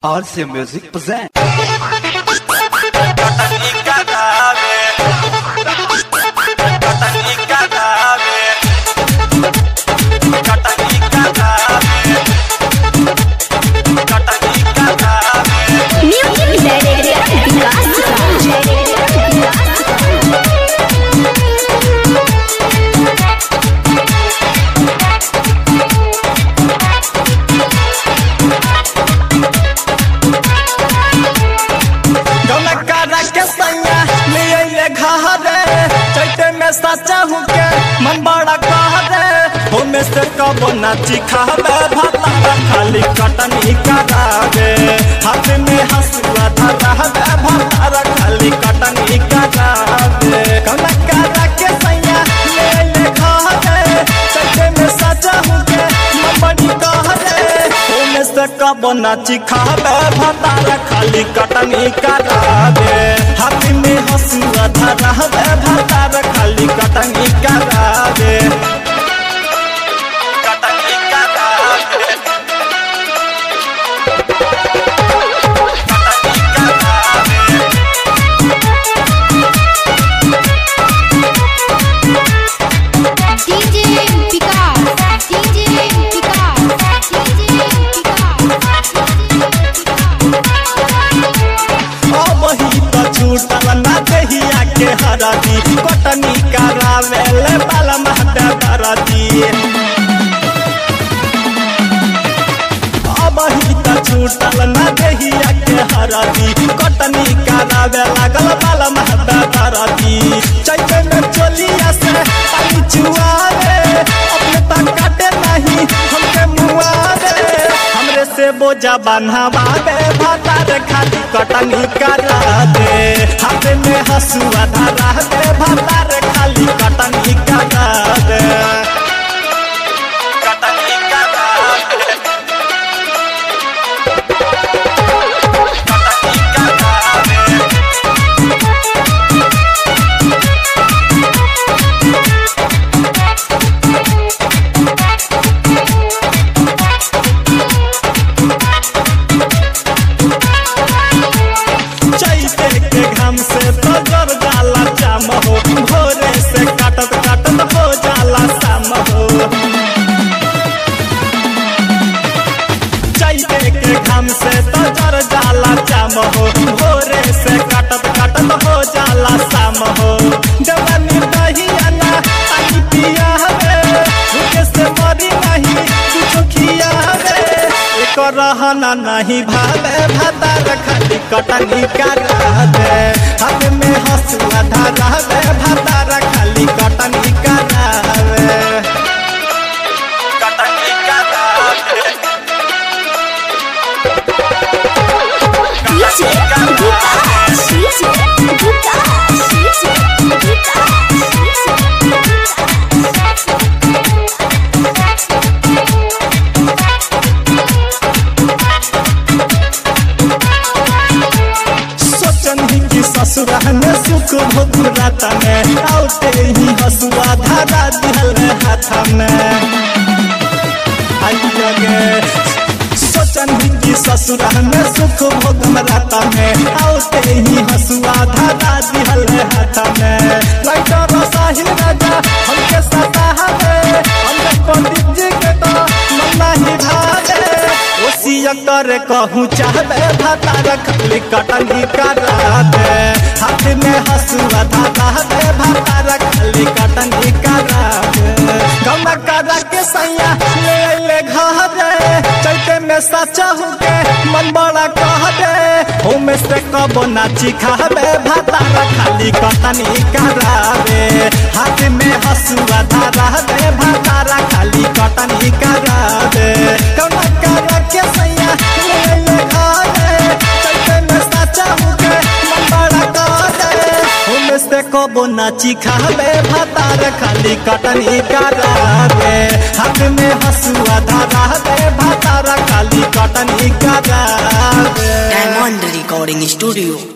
RC Music present. Catanica nave. Catanica nave. Catanica nave. Catanica nave. Music Director Vikas गौनकारा के सैया ले अइले घरे चैते में सचा हूँ के मन बड़ा कहरे हो में से कबो नाची खावे भाता खाली कटनी करावे हाथ में हंसुआ धरावे भाता खाली कटनी करावे गौनकारा के सैया ले अइले घरे चैते में सचा हूँ के मन बड़ी कहरे हो में से कबो नाची खावे भाता खाली कटनी करावे हाथ में हंसुआ धरावे भाता खाली कटनी करावे कटनी करावे कटनी करावे DJ Vikas DJ Vikas DJ अब ही तो छूटल ना दहिया के हरदी कटनी करावे ले बाल महते दरदी अब ही तो छूटल ना दहिया के हरदी कटनी करावे लागल बाल महते दरदी चैते में चोलिया से पानी चुआवे अपने तक काटे नहीं हमके मुआवे हमरे से बोझा बन्हवावे भातार खाली कटनी करा दे हाथ में हसुआ धरा दे भातार खाली कटनी करा दे कटनी करा दे कटनी करा दे चैते के घाम से तो जर जाला जाम हो भोरे से काटत काटत हो जाला शाम हो चैते के घाम से तो जर जाला जाम हो भोरे से काटत काटत हो जाला शाम हो जवानी दही आना पानी पिया हवे भूखे से मरी नहीं कुछ खिया हवे एक रहना नहीं भावे भातार खाली कटनी करा दे हाथ में हंसुआ धरा दे भातार खाली कटनी करा दे कटनी करा दे DJ Vikas DJ Vikas DJ सोचन ही कि ससुरा में सुख भोग राता में आउते ही हसुआ धारा दिहल हाथ में आई लगे सोचन ही कि ससुरा में सुख भोग राता में आउते ही हसुआ धारा दिहल हाथ में लाइटर साहिल राजा हमके सता हवे हमके पंडित जी के तो मन नहीं भावे ओसिया कर कहूँ चाहबे भातार खाली कटनी करा दे हाथ में हसुआ धारा दे भातार खाली कटनी करा दे गम करा के सैया ले अइले घरे चैते में सचा हूँ के मन बड़ा कह दे हो में से कबो नाची खाबे भातार खाली कटनी करावे हाथ में हसुआ धारा दे भातार खाली कटनी करा दे गम करा के सैया ले अइले घरे चैते में सचा हूँ के मन बड़ा कह दे हो में से कबो नाची खाबे भातार खाली कटनी करा दे हाथ में हसुआ धारा दे भातार खाली कटनी करा दे Diamond Recording Studio